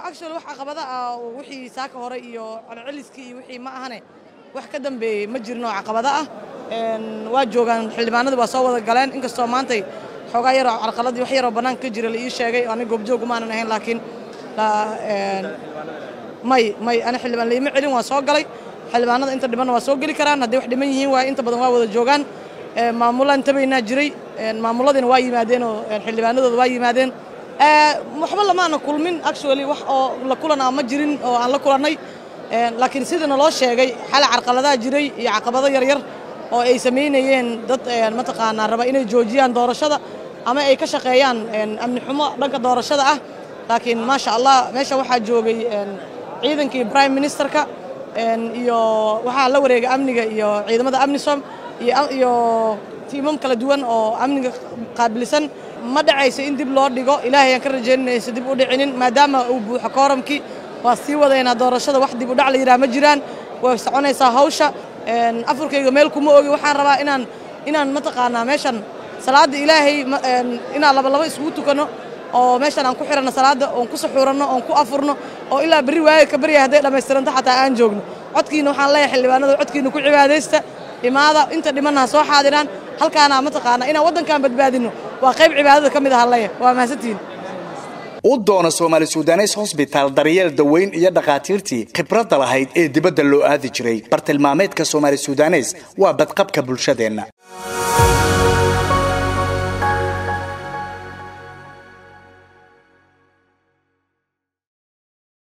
actually wax caqabada ah oo wixii saaka hore iyo celceliskii iyo wixii ma ahane wax ka dambeeyey ma jirin oo caqabada ah waa joogaan xildhibaanadu waa soo wada galeen inkastoo maantay xoogaa yaroo carqaladii wax yaroo bannaanka ka jira la ii sheegay aniga goobjoog umaanan ahayn laakiin may may ani xildhibaan laima celin waa soo galay xildhibaanada inta dhimanna waa soo geli karaan hadday wax dhiman yihiin waa inta badan waa wada joogaan maamulaan tabaynaa jiray maamuladiina waa yimaadeen oo xildhibaanadooda waa yimaadeen waxba lamaana kulmin actually wax oo la kulan ah ma jirin oo aan la kulannay laakiin sidana loo sheegay xala carqaladaha jiray iyo caqabado yaryar oo ay samaynayeen dad mataqaanaa raba inay joojiyaan doorashada ama ay ka shaqeeyaan amni xumo dhanka doorashada ah laakiin maasha allah meesha waxaa joogay ciidankii prime ministerka iyo waxaa la wareegay amniga iyo ciidamada amnisom iyo tiimam kala duwan oo amniga qaabilsan ma dhacayso in dib loo dhigo ilaahay aan ka rajaynaysa dib u dhicinin maadaama uu buuxo kooramkii waa sii wadaynaa doorashada wax dib u dhac la yidhaha ma jiraan way soconaysaa hawsha afurkayga meel kuma ogi waxaan rabaa inaan inaan mataqaanaa meeshan salaadda ilaahay inaan labalaba isugu tukanno oo meeshan aan ku xiranno salaadda oon ku suxuuranno oon ku afurno oo ilaa berri waaga ka barya hadday dhammaystiranto xataa aan joogno codkiina waxaan leeyahay xildhibaanada codkiina ku cibaadaysta imaada inta dhimanna ha soo xaadiraan halkaana mataqaanaa inaan waddankan badbaadinno waa qayb cibaadada ka mid ah leeya waa mahadsantihin u doono soomaali sudanes hosbitaal daryeel daweyn iyo dhakhaatiirtii khibradda lahayd ee dibadda loo aadi jiray bartilmaameedka soomaali sudanes waa badqabka bulshadeenna